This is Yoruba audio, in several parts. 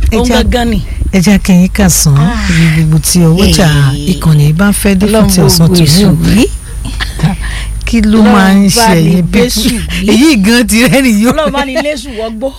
òun já- gangan ni. ẹ jẹ́ kí n kà sán ibi gbogbo tí ọwọ́jà Hey. ìkànnì bá ń fẹ́ dé fún ti ọ̀sán tó ní wí. kí ló máa ń Ọlọ́run ṣe bá ní ẹ̀yin bẹ́sù pípú wí. èyí gan ti rẹ́rìn yóò ọlọ́run bá ní léṣù wọ́gbọ́.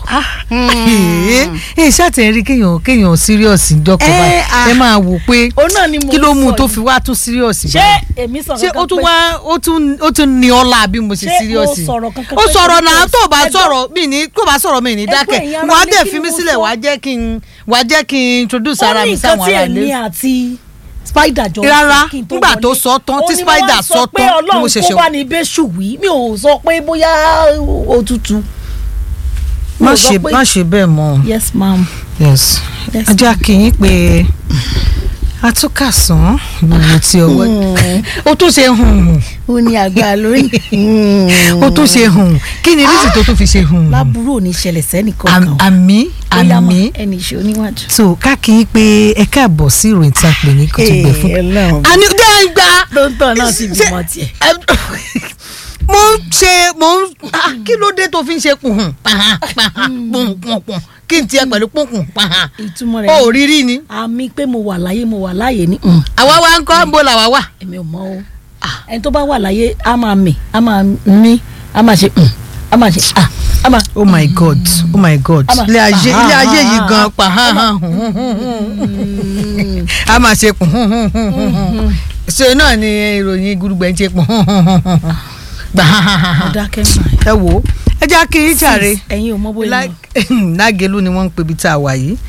ẹ ṣàtẹ̀rí kéèyàn kéèyàn serious ìjọkọ̀ Eh, báyìí ah. ẹ máa wò pé òun náà ni mo kí ló mú un sọ tó yìí. fi wá tún serious ṣé báyìí? èmi sọ̀rọ̀ ṣé ó kankan tún pé- wá ó tún ó tún ní ọlá bí mo ṣe Ṣé serious o sọ̀rọ̀ kankan ó pé sọ̀rọ̀ kí náà n tó bá ẹjọ́- sọ̀rọ̀ mi ní tó bá sọ̀rọ̀ mi ní Ẹgbẹ́ dákẹ́ ìyẹn ara wàá ní dẹ̀ kí fi mí mo sílẹ̀ sọ. wàá jẹ́ kí n wàá jẹ́ kí n introduce ara ó ní mi nǹkan sáwọn tí ará èmi ilé àti spider jọ Rárá, sọ kí n tó nígbà wọlé. tó sọ tán, tí Ó ní spider wọ́n sọ pé tán, ni mo ọlọ́run ṣẹ̀ṣẹ̀- kó bá ní bẹ́ṣù wí mi ò sọ pé bóyá òtútù. Mi má ò sọ ṣe pé- má ṣe bẹ́ẹ̀ mọ́ yes ma'am. yes Yes, ajá kì í pé atúkàsán gbogbo tí ọwọ́ ó tún ṣe hùn hùn ó ní àgbà lórí. ó tún ṣe hùn kí ni rísì tó tún fi ṣe hùn hùn láburú ò ní ṣẹlẹ̀ sẹ́nì Am- kankan. àmì Bóyá mọ àmì ẹnì ṣe oníwájú. so ká kì í pé ẹ káàbọ̀ sí ìròyìn tí a pè ní kùtùgbẹ̀ fún. Ọlọ́run. àní dé ìgbà tó ń tọ̀ náà sì Ṣé- bímọ tiẹ̀. mo ń ṣe mo ń ah, kí ló dé tó fi ń ṣe kùhùn pàhàn pàhàn pùnpùnpùn kí n tiẹ̀ pẹ̀lú pùnkùn pàhàn ìtumọ̀ ó rẹ̀ rí rí ni àmì pé mo wà láyé mo wà láyé ní. mm, àwa wa ń kọ́ ń bó làwa wà. èmi ò mọ o ẹni tó bá wà láyé á máa mì á máa mí á máa ṣe mm, á máa ṣe ah á máa. oh my god oh my god Ama- ilé ayé ilé ayé yìí Ah, gan pa a máa ṣe kùn ṣe náà ni ìròyìn gudugbẹ ń ṣe kùn gbà mo dákẹ́ mọ́ ẹ wò ó ẹ já kí n jàre ẹ̀yin ò mọ bóyá lọ. lágẹ̀lú ni wọ́n ń pè bí tá a wà yìí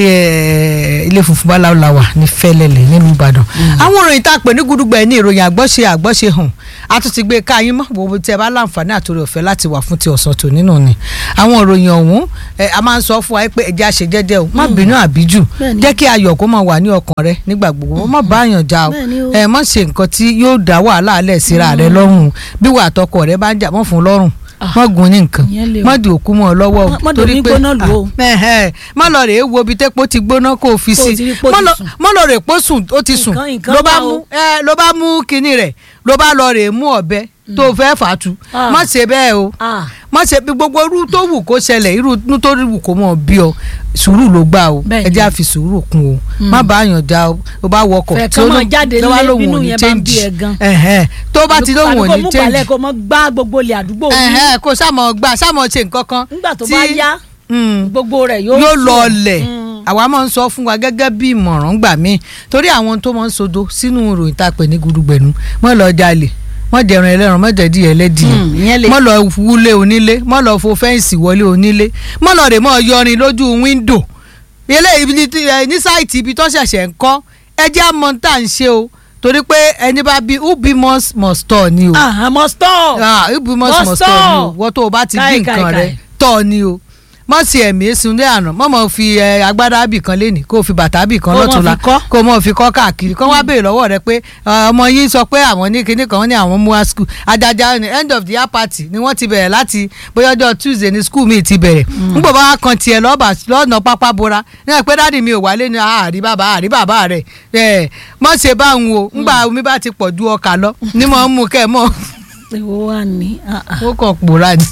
Eh, ilé funfun báláwo la wà ní fẹ́lẹ́lẹ̀ nílùú ìbàdàn àwọn ìròyìn tá a pè ní gudugbẹ ní ìròyìn àgbọ́ṣe àgbọ́ṣe hàn a tún ti gbé e káyín mọ́ gbogbo tí ẹ bá láǹfààní àtòrí ọ̀fẹ́ láti wà fún ti ọ̀sán tò nínú ni àwọn ìròyìn ọ̀hún eh, a máa ń sọ fún wa pé ẹja ṣe jẹ́jẹ́ o má bínú àbíjù Bẹ́ẹ̀ni. jẹ́ kí ayọ̀ kó máa wà ní ọkàn rẹ nígbà gbogbo má bá àyàn já o Bẹ́ẹ̀ni o. ẹ má ṣe nǹkan tí yóò dá wàhálà alẹ́ síra rẹ lọ́rùn bí wà àtọkọ rẹ bá ń jà mọ́ fún un lọ́rùn má gún ní nǹkan ìyẹn lè o. má di òkú mọ́ ọ lọ́wọ́ o Má- má dòní gbóná lù o. ah, ẹhẹ, má lọ rèé wo ibi tẹ́pọ̀ ti gbóná kó o fi Kó o sí ti rí pó má ti lọ- sùn. má lọ rèé pó sùn ó ti sùn Nǹkan- nǹkan ló bá wà mú o. ẹ, ló bá mú kinní rẹ̀ ló bá lọ rèé mú ọ̀bẹ tó o fẹ́ fà á tu Ah. má ṣe bẹ́ẹ̀ o ah má ṣe bí gbogbo irú tó wù kó ṣẹlẹ̀ irú inú tó wù kó mọ̀ bí ọ sùúrù ló gbà o Bẹ́ẹ̀ni. ẹ jẹ́ àfi sùúrù kún o má bá yàn já o ó bá wọkọ̀ Fẹ́ tí kán ó máa ló- jáde tó bá nílé lóun bínú ò ní yẹn bá ń bí change. ẹ gan. Ẹ̀hẹ́n, tó bá ti lóun ò àbíkó ní mú change balẹ̀ kó mọ gbá gbogbo ilé àdúgbò yìí ẹ̀hẹ́n, kó sàmọ̀ gbà sàmọ̀ ṣe nǹkan kan nígbà tó tí- bá yá Mm gbogbo rẹ̀ yóò yóò sùn. lọ ọlẹ̀ Mm. àwa máa ń sọ fún wa gẹ́gẹ́ bí ìmọ̀ràn gbà mí torí àwọn tó máa ń sodo sínú ìròyìn tá a pè ní gudugbẹ̀nu mọ́ lọ jalè mọ́ dẹ̀rùn ẹlẹ́rùn mọ́ dẹ̀dí ẹlẹ́dìyẹ Mm, ìyẹn lè. mọ́ lọ wúlé onílé mọ́ lọ fo fẹ́ǹsì wọlé onílé mọ́ lọ rè mọ́ yọrin lójú wíńdò ilé ibi tí- ẹ, ní sáìtì ibi tó ṣẹ̀ṣẹ̀ ń kọ́ ẹ jẹ́ àmọ́ tá à ń ṣe o torí pé ẹni bá bí who be must must tọ̀ ni o ah àmọ́ stop. ah ibu mọ Must sọmọ stop. tọ ni o wọ́n tó o bá ti Káì, bí káì, nǹkan rẹ káì. tọ́ ni o mọ̀ sí ẹ̀mí esunlé àná mọ̀ mọ̀ fi ẹ, agbádá bì kan léni kó o fi bàtà bì kan Kó o mọ̀ lọ́tùnla fi kọ́. kó o mọ̀ fi kọ́ káàkiri kó wá béèrè lọ́wọ́ rẹ pé ẹ, ọmọ yín sọ pé àwọn ní kinní kan ní àwọn mú wá school ajaja ní end of the year party ni wọ́n ti bẹ̀rẹ̀ láti bóyá ọjọ́ tuesday ní school mi ti bẹ̀rẹ̀ nígbà bá wá kan tiẹ̀ lọ́ọ̀bà lọ́ọ̀nà pápá bora ní ẹ̀ pé dáàdi mi ò wálé ní àárí bàbá àárí bàbá rẹ̀ ẹ̀ mọ̀ ṣe báwọn o ńgbà omi bá ti pọ̀ ju ọkà lọ ní mọ̀ ń mú kẹ́ mọ̀ èwo wà ní ah, ah, ó kàn pòórá ni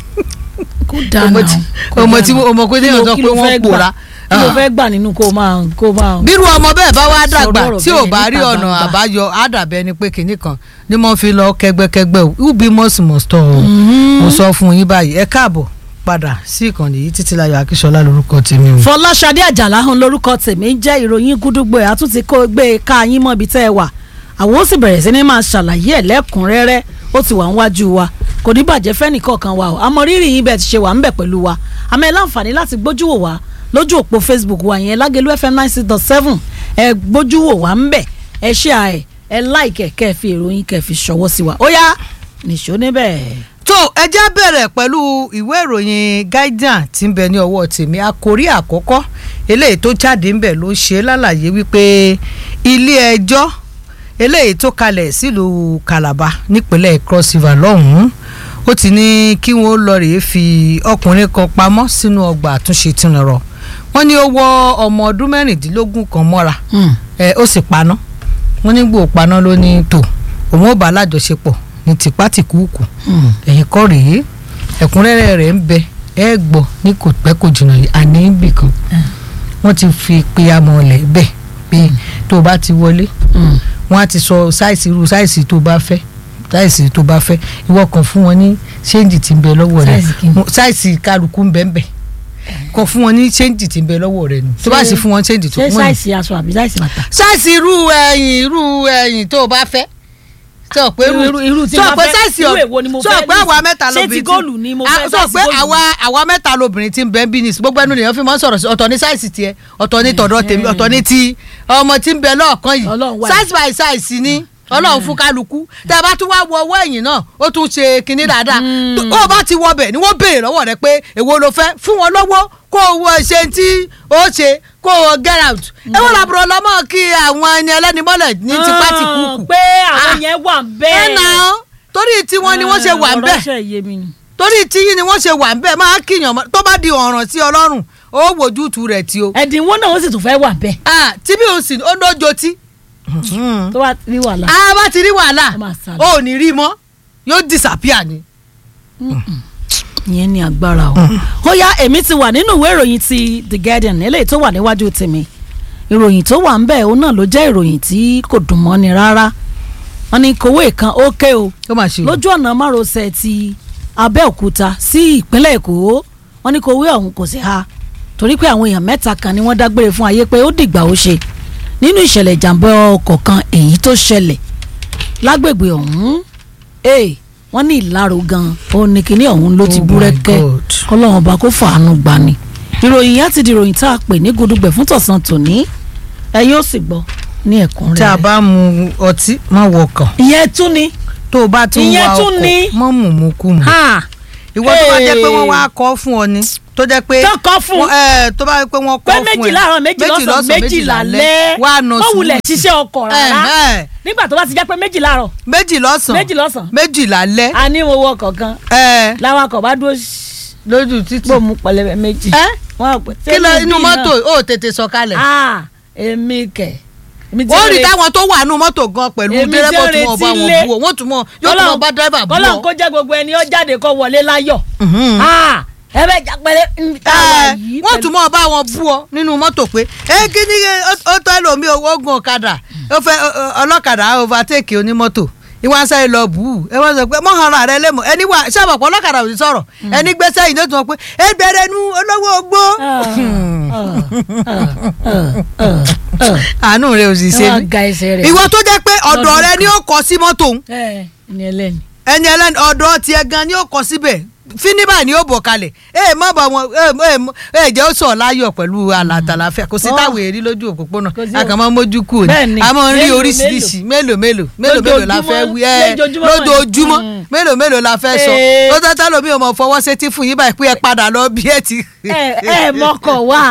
kó dáná ọmọ tí ọmọ tí ọmọ pé téèyàn sọ pé wọ́n pòórá kí ló fẹ́ gbà nínú kó máa kó máa. bírú ọmọ bẹ́ẹ̀ bá wá dàgbà Sọ̀rọ̀ ọ̀rọ̀ tí ò bẹ́ẹ̀ bá rí níta ọ̀nà gbangba. àbáyọ àdàbẹ́ ni pé kinní kan ni mo fi lọ kẹgbẹ́kẹgbẹ́ o who be must must tọ̀ o mo sọ fún yín báyìí ẹ káàbọ̀ padà sí ìkànnì yìí títílayọ̀ akíṣọlá lórúkọ tèmi o. fọláṣadé àjàlá hàn lórúkọ tèmi jẹ́ ìròyìn gúdúgbò ẹ̀ àtúntì kó gbé e ká yín mọ́ ibi tẹ́ ẹ wà àwọn ó sì bẹ̀rẹ̀ sí ní máa ṣàlàyé ẹ̀ lẹ́kùnrẹ́rẹ́ ó ti wà níwájú wa kò ní bàjẹ́ fẹ́nìkọ̀ọ̀kan wa o àmọ́ rírì yín bẹ́ẹ̀ ti ṣe wà ń bẹ̀ pẹ̀lú wa àmọ́ ẹ láǹfààní láti gbójú wò wá lójú òpó facebook wa yẹn lágẹ̀lú fm nine six dot seven ẹ gbójú wò wá ń bẹ̀ ẹ ṣe àẹ̀ ẹ láìkẹ̀ kẹ́ ẹ fi ìròyìn kẹ́ ẹ fi ṣọwọ́ sí wa ó yá nìṣó níbẹ̀. tó ẹ já bẹ̀rẹ̀ pẹ̀lú ìwé ìròyìn guardian tí ń bẹ ní ọwọ́ tèmi àkórí àkọ́kọ́ eléyìí tó jáde ń bẹ̀ ló ṣe lálàyé wípé ilé ẹjọ́ eléyìí tó kalẹ̀ sílùú calabar nípínlẹ̀ cross river lọ́hùn-ún ó ti ní kí wọ́n lọ rèé fi ọkùnrin kan pamọ́ sínú ọgbà àtúnṣe tìǹrọ̀ wọ́n ní ó wọ ọmọ ọdún mẹ́rìndínlógún kan mọ́ra ẹ ó sì paná wọ́n ní gbòó paná ló ní tò òun ò bá alájọṣepọ̀ ní tìpátìkúùkù ẹ̀yìn kọ́ rèé ẹ̀kúnrẹ́rẹ́ rẹ̀ ń bẹ ẹ gbọ́ ní kò pẹ́ kò jìnnà yìí àní ibì kan wọ́n ti fi pe amọ̀lẹ̀ bẹ́ẹ̀ pé tó o bá ti wọlé Mm. wọ́n á ti sọ sáìsì irú sáìsì tó o bá fẹ́ sáìsì tó o bá fẹ́ ìwọ kan fún wọn ní ṣéǹjì tí ń bẹ lọ́wọ́ rẹ̀ Sáìsì kí ni? sáìsì kálukú ń bẹ ń bẹ kan fún wọn ní ṣéǹjì tí ń bẹ lọ́wọ́ rẹ̀ nù tó bá sì fún wọn ṣéǹjì tó ṣé wọ́n ní sáìsì aṣọ àbí sáìsì bàtà. sáìsì irú ẹ̀yìn irú ẹ̀yìn tó o bá fẹ́ sọ pé Irú- irú- irú tí sọ mo pé fẹ́- sáìsì irú ọ̀- èwo ni mo sọ fẹ́ pé nísìn? àwa mẹ́ta Ṣé ti lóbìnrin tí- góòlù ni mo Ah, fẹ́, sọ sáìsì pé góòlù? àwa àwa mẹ́ta lóbìnrin tí ń bẹ bí nìsí gbogbo ẹnu lèèyàn fi máa ń sọ̀rọ̀ sí ọ̀tọ̀ ní sáìsì tiẹ̀ ọ̀tọ̀ ní tọ̀dọ̀ tèmi ọ̀tọ̀ ní ti ọmọ tí ń bẹ lọ́ọ̀kan yìí Ọlọ́run wà. size by size ni ọlọ́run fún kálukú tẹ bá tún wá wọ ọwọ́ ẹ̀yìn náà ó tún ṣe kinní dáadáa Mm. ó bá ti wọ bẹ̀ ni wọ́n béèrè lọ́wọ́ rẹ pé èwo ló fẹ́ fún wọn lọ́wọ́ kó o wọ ṣe tí ó ṣe kó o get out ẹ wọ́n làbúrò lọ́mọ kí àwọn ẹni ẹlẹ́ni mọ́lẹ̀ ní tipá ti kú kù pé àwọn Ah. yẹn wà ẹ bẹ́ẹ̀. nà án torí tí wọ́n ni wọ́n ṣe wà ń bẹ̀ ọ̀rọ̀ ṣe yé mi ni. torí tí yín ni wọ́n ṣe wà ń bẹ̀ máa kíyàn mọ́ tó bá di ọ̀ràn sí ọlọ́run ó wojú tu rẹ̀ tí o ẹ̀dínwó náà ó sì tún fẹ́ wà bẹ́ẹ̀. Ah, tí bí o sì ó lójo tí tó bá rí wàhálà. a bá ti rí wàhálà Ó máa sá lọ. ó ò ní rí mọ́ yóò disappear ni. ìyẹn ní agbára o. ó yá èmi ti wà nínú ìwé ìròyìn ti The Guardian eléyìí tó wà níwájú tèmi ìròyìn tó wà ń bẹ̀ òun náà ló jẹ́ ìròyìn tí kò dùn mọ́ni rárá wọ́n ní kòwé kan ó ké o ó mà ṣe o. lójú ọ̀nà márosẹ̀ ti Abẹ́òkúta sí ìpínlẹ̀ Èkó wọ́n ní kòwé ọ̀hún kò sí ha torí pé àwọn èèyàn mẹ́ta kan ni wọ́n dágbére fún ayé pé ó dìgbà ó ṣe nínú ìṣẹ̀lẹ̀ ìjàmbá ọkọ̀ kan èyí tó ṣẹlẹ̀ lágbègbè ọ̀hún ee wọ́n ní ìlàró gan ó ní kinní ọ̀hún ló ti Oh my búrẹ́kẹ́ God. kọ́lọ́run ọba kó fàánú gbani ìròyìn yẹn ti di ìròyìn tá a pè ní gudugbẹ̀ fún tọ̀sán tòní ẹ̀yin ó sì gbọ́ ní tí a ẹ̀kúnrẹ́rẹ́ bá mu ọtí má wọkàn ìyẹn tún ni tó o bá tún Ìyẹn wa tún ni. ọkọ̀ mọ́ mú mú kú mu. ha ìwọ tó bá jẹ́ pé wọ́n Hey. wá kọ́ fún ọ ni tó jẹ́ pé tó kọ́ fún wọ́n- ẹ, tó bá jẹ́ pé wọ́n pé kọ́ fún ẹ méjì láàárọ̀ méjì lọ́sàn méjì lálẹ́ wà á nọ wọ́n wulẹ̀ ṣiṣẹ́ ọkọ̀ rárá Ẹ̀hẹ́n. nígbà tó bá ti jẹ́ pé méjì láàárọ̀ méjì lọ́sàn méjì lọ́sàn méjì lálẹ́ a ní owó ọkọ̀ kan ẹ, làwakọ̀ bá dúró ṣí- lójú títì. gbòmù pẹlẹbẹ méjì. ẹ wọ́n á pè kí ló "Ṣé inú níbí mọ́tò náà?" ó tètè sọ̀kalẹ̀. ah èmi kẹ̀ èmi ti wọ́n rí rè- táwọn tó wà nù mọ́tò gan pẹ̀lú Èmi dẹ́rẹ́bà tí ó tí wọ́n bá retí wọn lé. bú ọ wọ́n tún mọ̀ yóò tún mọ̀ bá dẹ́rẹ́bà bú kọ́lọ́n ọ. kó jẹ́ gbogbo ẹni ó jáde kó wọlé láyọ̀ Mhm. ah ẹ bẹ jà pẹlẹ níbi tá a wà Ẹ, yìí wọ́n pẹ̀lú- tún mọ̀ bá wọn bú ọ nínú mọ́tò pé ẹ kí ni ẹ, ó tọ́ ẹlòmíì owó gun ọ̀kadà ó fẹ́ ọ, ọ, ọlọ́kadà overtake onímọ́tò ìwà sẹ́yìn lọ bù ú ẹ wọ́n sọ pé mọ́hànra rẹ lẹ́mọ̀ ẹni wà sábàpọ̀ ọlọ́kadà ò ní sọ̀rọ̀ ẹni gbé sẹ́yìn ló tún wọ́n pé ẹ bẹ̀rẹ̀ nu olówó ogbó. àánú rẹ ò sì ṣe wọ́n mí ga ẹsẹ̀ rẹ̀ ìwọ tó jẹ́ pé ọ̀dọ̀ Lọ́dún rẹ ni ó kọ sí mọ́tò òun ẹ ní ẹlẹ́ni. ẹni ẹlẹ́ni ọ̀dọ̀ tiẹ̀ gan ni ó kọ síbẹ̀ fíníbà ni ó bọ̀ kalẹ̀ ẹ má bà wọn ẹ ẹ ẹ jẹ́ ó sọ̀ láyọ̀ pẹ̀lú àlàtàlàfẹ́ kò sí Ọ́. táwọn èrí lójú òpópónà Kò sí a kàn máa mójú kù ni Bẹ́ẹ̀ni, a máa ń rí mélòó, oríṣiríṣi mélòó mélòó mélòó mélòó la fẹ́ wí ẹ lójoojúmọ́ mà ní. lójoojúmọ́ Mm. mélòó mélòó la fẹ́ sọ Ee. ó tẹ́tẹ́ lómi ò mọ̀ fọwọ́ sétí fún yín báyìí pé ẹ padà lọ bí ẹ ti ẹ ẹ mọkọ wá.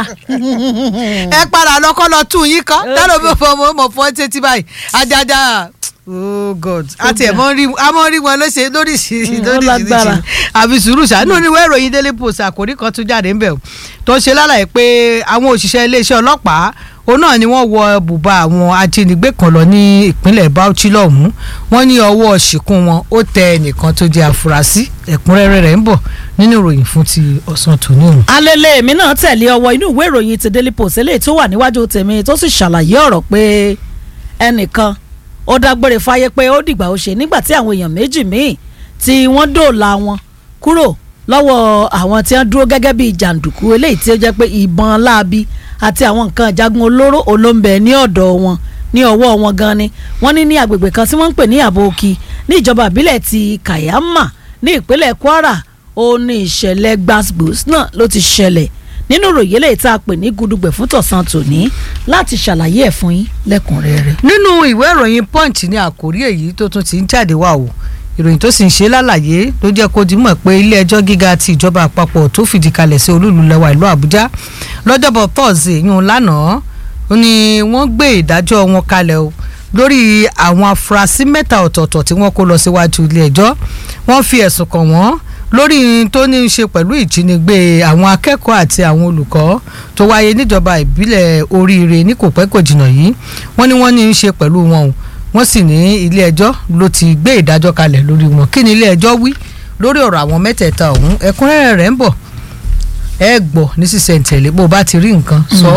ẹ padà lọ kọ́ lọ tún yín kọ́ Okay. tẹ́lẹ̀ mi fọ mọ̀ mọ̀ fọ́ sétí báyìí ajaja oh god àti ẹ̀ mọ́ rí a mọ́ rí wọn lóṣè lóríṣiríṣi Mm, ó lágbára. lóríṣiríṣi àbí sùúrù ṣàánú oníwèé ìròyìn daily post àkòrí kan tún jáde ńbẹ̀ o tó ń ṣe lálàyé pé àwọn òṣìṣẹ́ iléeṣẹ́ ọlọ́pàá òun náà ni wọ́n wọ bùbá àwọn ajínigbé kan lọ ní ìpínlẹ̀ Bauchi lọ́hùn-ún wọ́n ní ọwọ́ ṣìkún wọn ó tẹ ẹnìkan tó jẹ́ afurasí ẹ̀kúnrẹ́rẹ́ rẹ̀ ń bọ̀ nínú ìròyìn fún ti ọ̀sán tòní òun. alẹ́lẹ́ èmi náà tẹ̀lé ọwọ́ inú ìwé ìròyìn ti daily post eléyìí tó wà níwájú tèmi tó sì ṣàlàyé ọ̀rọ̀ pé ẹnìkan ó dágbére fáyé pé ó dìgbà ó ṣe nígbà tí àwọn èèyàn méjì míì tí wọ́n dòòlà wọn kúrò lọ́wọ́ àwọn tí wọ́n dúró gẹ́gẹ́ bíi jàǹdùkú eléyìí tí ó jẹ́ pé ìbọn láabi àti àwọn nǹkan ìjagun olóró olóńbẹ ní ọ̀dọ̀ wọn ní ọwọ́ wọn gan ni wọ́n ní ní agbègbè kan tí wọ́n ń pè ní àbòkí ní ìjọba ìbílẹ̀ ti Kayama ní ìpínlẹ̀ Kwara ó ní ìṣẹ̀lẹ̀ gbàgbós náà ló ti ṣẹlẹ̀ nínú ìròyìn eléyìí tá a pè ní gudugbẹ̀ fún tọ̀sán tòní láti ṣàlàyé ẹ̀ fún yín lẹ́kùnrẹ́rẹ́. nínú ìwé ìròyìn punch ní àkórí èyí tó tún ti ń jáde wá o ìròyìn tó sì ń ṣe lálàyé ló jẹ́ kó dimọ̀ pé ilé ẹjọ́ gíga ti ìjọba àpapọ̀ tó fìdí kalẹ̀ sí olúùlú lẹ́wà ìlú àbújá lọ́jọ́bọ̀ thursday yún lánàá ó ní wọ́n gbé ìdájọ́ wọn kalẹ̀ o lórí àwọn afurasí mẹ́ta ọ̀tọ̀ọ̀tọ̀ tí wọ́n kó lọ síwájú ilé ẹjọ́ wọ́n fi ẹ̀sùn kàn wọ́n lórí tó ní í ṣe pẹ̀lú ìjínigbé àwọn akẹ́kọ̀ọ́ àti àwọn olùkọ́ tó wáyé níjọba ìbílẹ̀ oríire ní kò pẹ́ kò jìnnà yìí wọ́n ní wọ́n ní í ṣe pẹ̀lú wọn o wọ́n sì ní ilé ẹjọ́ ló ti gbé ìdájọ́ kalẹ̀ lórí wọn kí ni ilé ẹjọ́ wí lórí ọ̀rọ̀ àwọn mẹ́tẹ̀ẹ̀ta ọ̀hún ẹ̀kúnrẹ́rẹ́ rẹ̀ ń bọ̀ ẹ gbọ́ ní sísẹ̀ntẹ̀lé bó o bá ti rí nǹkan sọ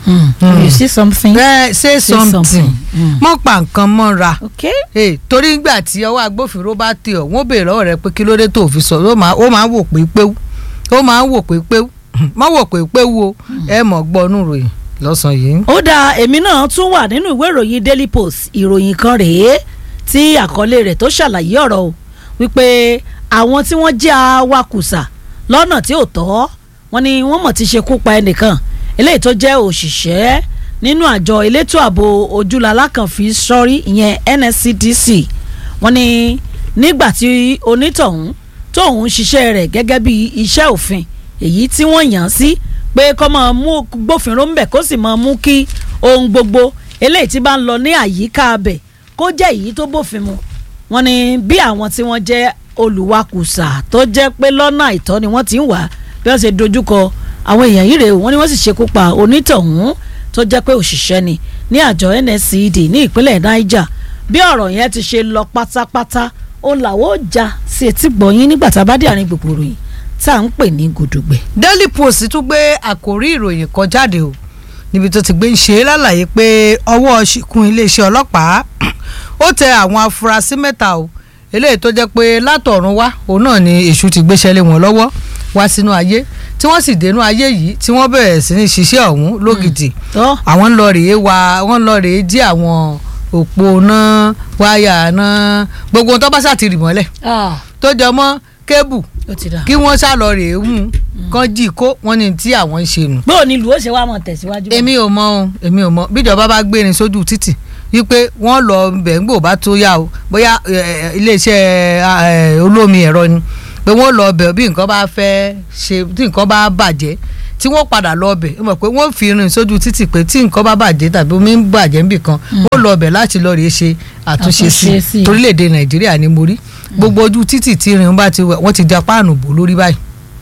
you see something. ẹ say something something. Mm. mọ́ pa nǹkan mọ́ra okay. Eh, torí nígbà tí ọwọ́ agbófinró bá tẹ̀ ọ́ wọ́n béèrè lọ́wọ́ rẹ pé kí ló dé tó fi sọ ó máa ó máa wò pé péwu ó máa wò pé péwu má wò pé péwu o ẹ mọ̀ gbọ́ nù ròyìn lọ́sàn-án yìí. ó dáa èmi náà tún wà nínú ìwé ìròyìn daily post ìròyìn kan rèé tí àkọlé rẹ̀ tó ṣàlàyé ọ̀rọ̀ o wípé àwọn tí wọ́n jẹ́ awakùsà lọ́nà tí ò tọ́ wọ́n ní wọ́n mọ̀ ti ṣekú pa ẹnìkan eléyìí tó jẹ́ òṣìṣẹ́ nínú àjọ elétò ààbò ojúlalá kan fi sọ́rí ìyẹn NSCDC wọ́n ní nígbà tí onítọ̀hún tóun ṣiṣẹ́ rẹ̀ gẹ́gẹ́ bí iṣẹ́ òfin èyí tí wọ́n yàn án sí pé kó máa mú gbófinró ńbẹ̀ kó sì máa mú kí ohun gbogbo eléyìí tí bá ń lọ ní àyíká abẹ̀ kó jẹ́ èyí tó bófin mu wọ́n ní bí àwọn tí wọ́n jẹ́ olùwakùsà tó jẹ́ pé lọ́nà àìtọ́ ni wọ́n ti ń wà bí wọ́n ṣe dojúkọ àwọn èèyàn yìí rèé o wọ́n ní wọ́n sì ṣekú pa onítọ̀hún tó jẹ́ pé òṣìṣẹ́ ni ní àjọ NSCD ní ìpínlẹ̀ Niger bí ọ̀rọ̀ yẹn ti ṣe lọ pátápátá ó làwọn ó já sí etí gbọ̀nyín nígbà tá a bá dé àárín gbogbo ròyìn tá à ń pè ní gudugbẹ. Daily Post tún gbé àkórí ìròyìn kan jáde o níbi tó ti gbé ń ṣe lálàyé pé ọwọ́ ṣìkún iléeṣẹ́ ọlọ́pàá ó tẹ àwọn afurasí mẹ́ta o eléyìí tó jẹ́ pé látọ̀run wá òun náà ni èṣù ti gbéṣẹ́ lé wọn lọ́wọ́ wá sínú ayé tí wọ́n sì dénú ayé yìí tí wọ́n bẹ̀rẹ̀ sí ní ṣiṣẹ́ ọ̀hún lógìdì tọ́ àwọn ń lọ rèé wa wọ́n ń lọ rèé jí àwọn òpó náà wáyà náà gbogbo ohun tó bá ṣàtìrì mọ́lẹ̀ tó jọ mọ́ kébù ó ti dà. kí wọ́n sá lọ rèé mú kán jí kó wọ́n ní tí àwọn ń ṣe nù. bóò ni ìlú ó ṣe wá mọ̀ tẹ̀síwájú. èmi ò mọ ohun èmi ò mọ bíjọba bá gbé ní sójú títì wípé wọ́n lọ bẹ̀ǹgbò bá tó yá o bóyá eh, eh, iléeṣẹ́ eh, olómi ẹ̀rọ ni pé wọ́n lọ bẹ̀ bí nǹkan bá fẹ́ ṣe tí nǹkan bá bàjẹ́ tí wọ́n padà lọ bẹ̀ ẹ mọ̀ pé wọ́n fi rìn sójú títì pé tí nǹkan bá bàjẹ́ tàbí omi ń bàjẹ́ níbì kan wọ́n lọ bẹ̀ láti lọ rèé ṣe àtúnṣe sí Àtúnṣe sí. i torílẹ̀-èdè nàìjíríà ni mo rí gbogbo ojú títì tí irin bá ti wẹ̀ wọ́n ti ja páànù bò lórí báyìí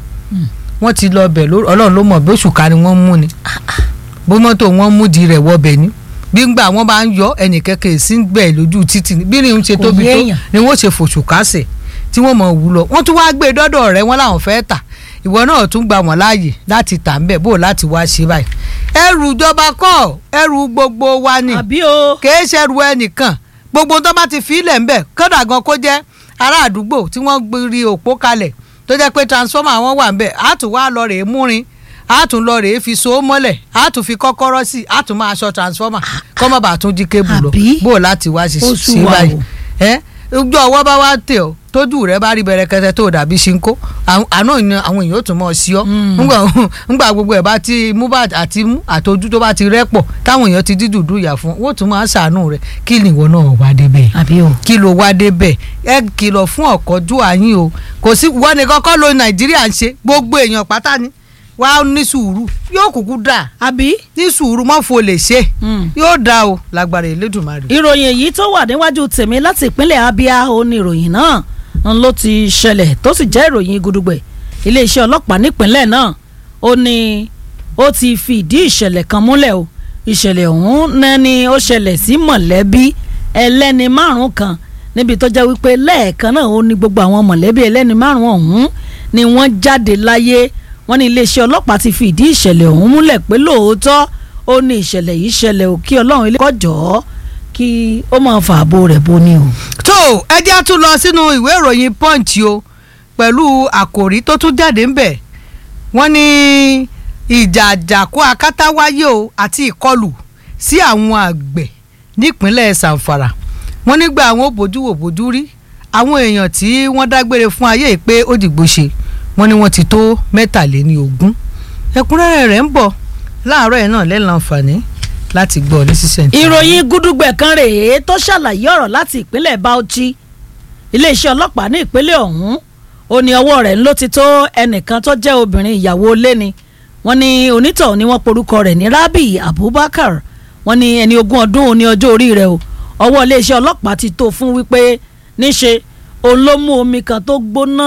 wọ́n ti lọ bẹ̀ lórí ọlọ́run ló mọ̀ bí oṣù ká ni wọ́n mú ni bó mọ́tò wọn mú di rẹ̀ wọbẹ̀ ni bí ngbà wọn bá ń yọ ẹnì kẹ̀kẹ́ sí ń gbẹ̀ lójú títì ni bí ni ń ṣe Kò tóbi yé tó èèyàn. ni wọ́n ṣe fòṣù kásẹ̀ tí wọ́n mọ̀ wú lọ wọ́n tún wá gbé dọ́dọ̀ rẹ̀ wọ́n làwọn fẹ́ tà ìwọ náà tún gbà wọ́n láàyè láti tà ń bẹ̀ bó láti wá ṣe báyìí ẹrù ìjọba kọ́ ẹrù gbogbo wa ni àbí o. kìí ṣẹrù ẹnìkan gbogbo tó bá ti fi ilẹ̀ ń bẹ̀ kódà gan kó jẹ́ ará àdúgbò tí wọ́n gbiri òpó kalẹ̀ tó jẹ́ pé transformer wọn wà ń bẹ̀ á tún wá lọ rèé múrin á tún lọ rèé fi so mọ́lẹ̀ á tún fi kọ́kọ́rọ́ sí á tún máa ṣọ transformer kọ́ mọ́ bàa tún jí kébù lọ Àbí? bó o láti wá ṣe Ó sí sú wa báyìí o. ẹ ojú ọwọ́ bá wá tẹ̀ ọ́ tójú rẹ bá rí bẹ̀rẹ̀kẹ̀tẹ̀ tó dàbí ṣinkó àwọn- àná ìní àwọn èèyàn ó tún mọ̀ sí ọ́ ńgbà ńgbà gbogbo ẹ̀ bá ti mú bá àti mú àtọ́jú tó bá ti rẹ́pọ̀ táwọn èèyàn ti dídùn ìyà fún wọ́n tún máa ṣàánú rẹ̀ kí ni ìwọ náà wá débẹ̀ àbí o. kí ló wá débẹ̀ ẹ kìlọ̀ fún ọ̀kọ́jú àyín o kò sí wọ́n ní kọ́kọ́ lo nàìjíríà ń ṣe gbogbo èèyàn pátá ni wàá ní sùúrù yóò kúkú dà àbí. ní sùúrù mọ́ fo lè ṣe Mm. yóò dà o lágbára Elédùmarè. ìròyìn èyí tó wà níwájú tèmi láti ìpínlẹ̀ Abia ó ní ìròyìn náà ń ló ti ṣẹlẹ̀ tó sì jẹ́ ìròyìn gudugbẹ̀ iléeṣẹ́ ọlọ́pàá nípínlẹ̀ náà ó ní ó ti fi ìdí ìṣẹ̀lẹ̀ kan múlẹ̀ o ìṣẹ̀lẹ̀ ọ̀hún náà ni ó ṣẹlẹ̀ sí mọ̀lẹ́bí ẹlẹ́ni márùn kan níbi tó jẹ́ wípé lẹ́ẹ̀kan náà ó ní gbogbo àwọn mọ̀lẹ́bí ẹlẹ́ni márùn ọ̀hún ni wọ́n jáde láyé wọ́n ní iléeṣẹ́ ọlọ́pàá ti fi ìdí ìṣẹ̀lẹ̀ ọ̀hún múlẹ̀ pé lóòótọ́ ó ní ìṣẹ̀lẹ̀ yìí ṣẹlẹ̀ ò kí ọlọ́run ilé kọjọ́ kí ó máa fa ààbò rẹ̀ boni o. tó ẹ jẹ́ á tún lọ sínú ìwé ìròyìn punch o pẹ̀lú àkòrí tó tún jáde ńbẹ̀ wọ́n ní ìjà àjàkú akátá wáyé o àti ìkọlù sí àwọn àgbẹ̀ nípínlẹ̀ Zamfara wọ́n nígbà àwọn ò bójú wò bójú rí àwọn èèyàn tí wọ́n dágbére fún ayé yìí pé ó dìgbò ṣe wọ́n ní wọ́n ti tó mẹ́tàléní ogún ẹ̀kúnrẹ́rẹ́ rẹ̀ ń bọ̀ láàárọ̀ ẹ̀ náà lẹ́nu àǹfààní láti gbọ́ ní sísẹ̀ntì. ìròyìn gúdúgbẹ̀ kan rèé tó ṣàlàyé ọ̀rọ̀ láti ìpínlẹ̀ Bauchi iléeṣẹ́ ọlọ́pàá ní ìpínlẹ̀ ọ̀hún ó ní ọwọ́ rẹ̀ ló ti tó ẹnìkan tó jẹ́ obìnrin ìyàwó ilé ni wọ́n ní onítọ̀hún ni wọ́n porúkọ rẹ̀ ní Rabi Abubakar wọ́n ní ẹni ogún ọdún ní ọjọ́ orí rẹ̀ o ọwọ́ iléeṣẹ́ ọlọ́pàá ti tó fún wípé níṣe òun ló mú omi kan tó gbóná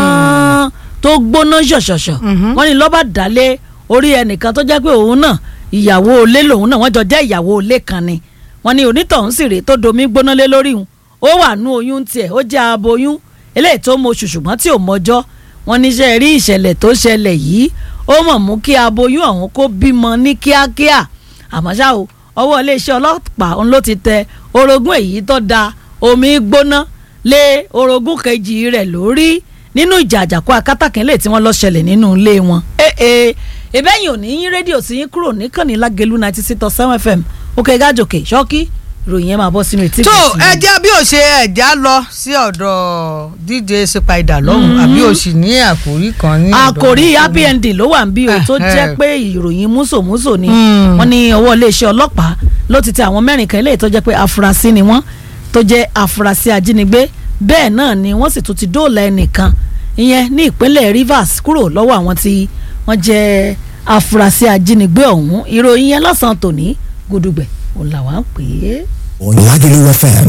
tó gbóná ṣọ̀ṣọ̀ṣọ̀ Mhm. wọ́n ní ló bá dálé orí ẹnìkan tó jẹ́ pé òun náà ìyàwó ilé lòun náà wọ́n jọ jẹ́ ìyàwó ilé kan ni wọ́n ní onítọ̀hún sì rèé tó domi gbóná lé lórí òun ó wà nú oyún tiẹ̀ ó jẹ́ aboyún eléyìí tó mọ oṣù ṣùgbọ́n tí ò mọjọ́ wọ́n níṣẹ́ rí ìṣẹ̀lẹ̀ tó ṣẹlẹ̀ yìí ó mọ̀ mú kí aboyún ọ̀hún kó bímọ ní kíákíá àmọ́ ṣá o ọwọ́ iléeṣẹ́ ọlọ́pàá òun ló ti tẹ orogún èyí tó da omi gbóná lé orogún kejì rẹ̀ lórí nínú ìjà àjàkú akátàkínlẹ̀ tí wọ́n lọ ṣẹlẹ̀ nínú ilé wọn. ee ìbẹ́yìn ò ní yín rédíò sí yín kúrò níkànnì lágẹ̀lú ninety six point seven fm òkè gájòkè ṣọ́kí ìròyìn yẹn máa bọ́ sínú etí tó ìgbésí. ẹjẹ́ bí ó ṣe ẹ̀já lọ sí ọ̀dọ̀ dj sepaida lọ́hùn àbí ó sì ní àkòrí kan ní ọ̀dọ̀ àkòrí rẹ̀. happy ending ló wà ń bí o tó Eh, jẹ́ eh. pé ìròyìn músòmúsò ni Mm. wọ́n ní ọwọ́ iléeṣẹ́ ọlọ́pàá ló ti tẹ àwọn mẹ́rin kan eléyìí tó jẹ́ pé afurasí ni wọ́n tó jẹ́ afurasí ajínigbé bẹ́ẹ̀ náà ni wọ́n sì tún ti dóòlà ẹnìkan ìyẹn ní ìpínlẹ̀ Rivers kúrò lọ́wọ́ àwọn tí wọ́n jẹ́ afurasí ajínigbé ọ̀hún ìròyìn yẹn lọ́sàn-án tòní gudugbẹ̀ òun làwọn pè é. Lagelu FM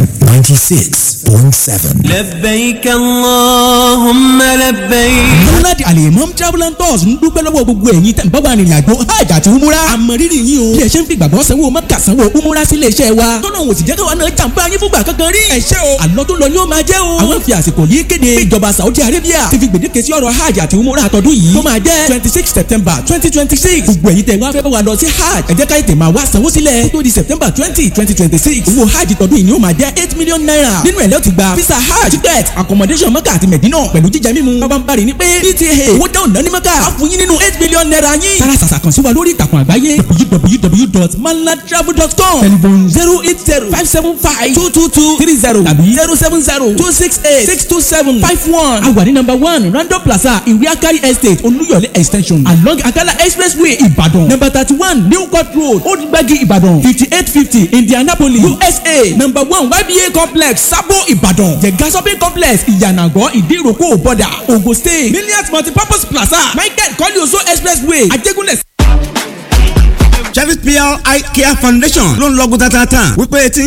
96.7. لبيك اللهم لبيك múnádì alimam travel and tours ń dúpẹ́ lọ́wọ́ gbogbo ẹ̀yin tẹ̀ ń bá wa rìnrìn àjò hajj àti umura àmọ̀rírì yín o bí ẹ ṣe ń fi gbàgbọ́ sanwó mẹ́kà sanwó umura sílé iṣẹ́ wa tọ́nà òsì jẹ́ káwa náà jàǹbá yín fúngbà kankan rí ẹ ṣé o àlọ́ tó lọ ni ó máa jẹ́ o àwọn fi àsìkò yìí kéde pé ìjọba Saudi Arabia ti fi gbèdéke sí ọ̀rọ̀ hajj àti umura àtọ́dún yìí tó máa jẹ́ twenty six September twenty twenty six gbogbo ẹ̀yin tẹ̀ wá fẹ́ bá wa lọ sí hajj ẹ jẹ́ ká ètè máa wá sanwó sílẹ̀ kó tó di September twenty twenty twenty six owó hajj tọdún yìí ni ó máa jẹ́ eight million naira nínú ẹ̀ lẹ́ ti gba visa hajj ticket accommodation mọ́kà àti mẹ̀dínà pẹ̀lú jíjẹ mímu bábá ń bari ní pé pta owó dáhùn náà ní mọ́kà á fún yín nínú eight million naira yín. tara sàṣà kan sí wa lórí ìtàkùn àgbáyé www.malatravel.com telephone zero eight zero five seven five two two two three zero tàbí zero seven zero two six eight six two seven five one. a wà ní number one random plaza ìwé akari estate olúyọ̀lé extension along akala expressway ìbàdàn number thirty one new court road old gbagi ìbàdàn fifty eight fifty indianapolis usa number one yba complex sabo ìbàdàn jẹ̀gá shopping complex ìyànàgọ́ ìdíròkò bọ́dà ogun state millions multipurpose plaza michael kọ́líọ̀sọ expressway ajégúnlẹ̀ Chevy PR Eye Care Foundation ló ń lọ́gùn tatata wípé tí